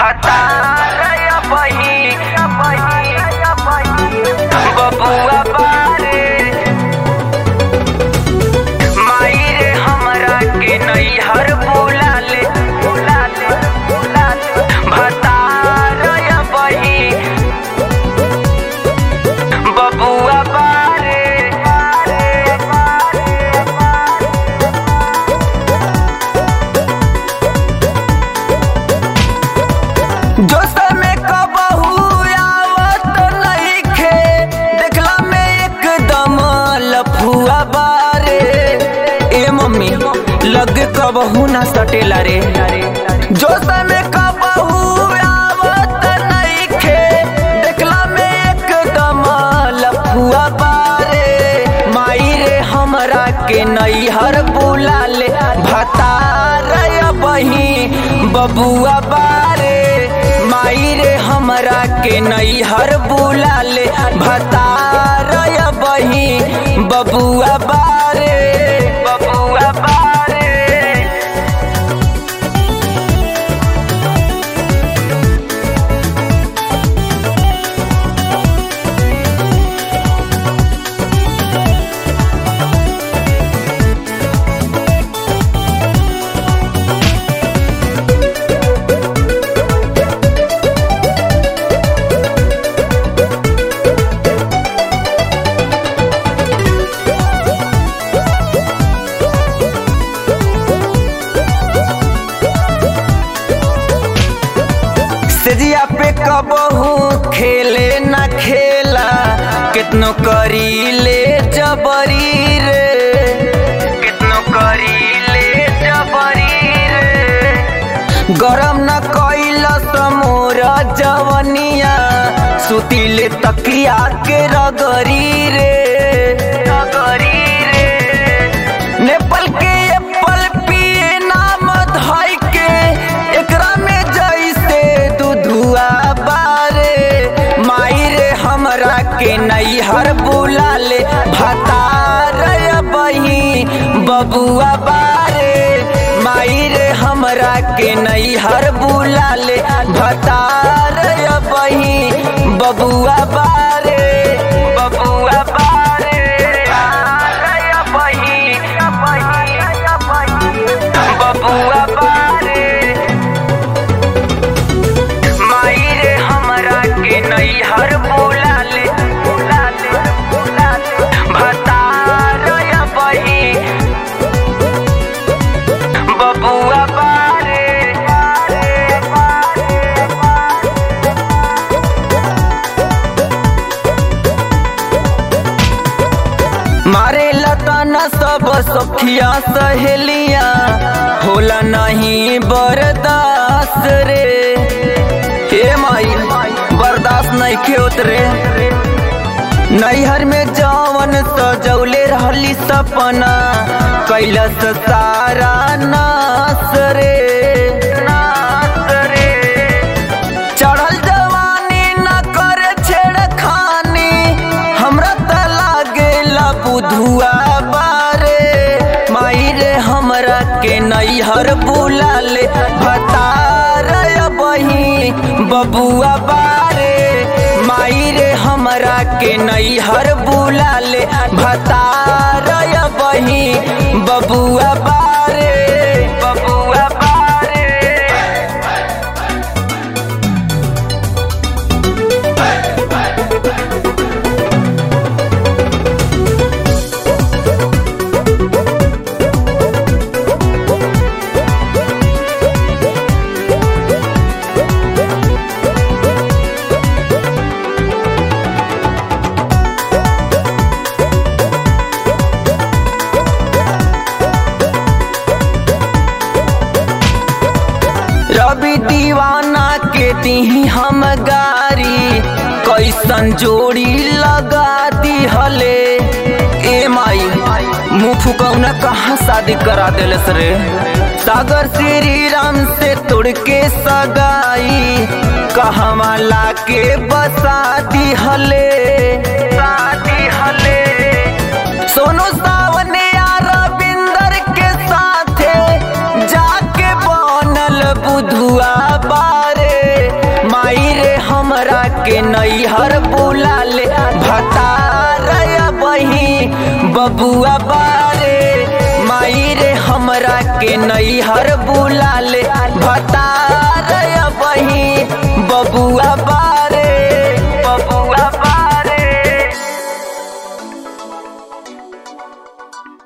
भता बही बबुआ बारे माई रे हमरा के नैहर बुला ले बुला ले बुला ले भता बही बबुआ बारे जो समय कबहू आवत नइखे देखला में एकदम लफुआ बारे ए मम्मी लग कबहू ना सटेला रे जो समय कबहू आवत नइखे देखला में एकदम लफुआ बारे माई रे हमरा के नैहर बुला ले भतार बही बबुआ बारे माई रे हमरा के नैहर बुला ले भतार बही बबुआ बारे बबुआ बारे सजिया पे कबहू खेले न खेला कितनो करी ले जबरी रे कितनो करी ले जबरी रे गरम न कैला समोर जवनिया सुतिले तकिया के रगरी रे रगरी रे नेपाल के एप्पल पिए नाम धइ के एकरा में जैसे दूधुआ बारे माई रे हमरा के नैहर बुला ले भतार बही बबुआ बारे माई रे हमरा के नैहर बुला ले भतार बही बबुआ बारे बबुआ बारे बही बबुआ बारे माई रे हमरा के नैहर बुला ले बुला ले बुला ले भतार बही बबुआ बारे मारे लताना सब सखिया सहेलिया होला नहीं बर्दाश्त रे हे माई बर्दाश्त नहीं खेत रे नैहर में जवन सजौले रहली सपना कैलस सारा नास रे नास रे चढ़ल जवानी न करे छेड़खानी हमरा त लागेला बुधुआ बारे माई रे हमरा के नैहर बुला ले भतार बही बबुआ बारे माई रे हमरा के नैहर बुला ले भतार बही बबुआ बारे बबुआ बारे रवि दीवाना के दी हम गारी कैसन जोड़ी लगा दी हले ए माई मुँह फुकौना कहाँ शादी करा दिलस रे सागर श्री राम से तोड़ के सगाई कहवा ला के बसा दी हले शादी हले सोनू सावन या रविंदर के साथे जाके बनल बुधुआ बारे के नैहर बुला ले भतार बही बबुआ बारे माई रे हमरा के नैहर बुला ले भतार बही बबुआ बा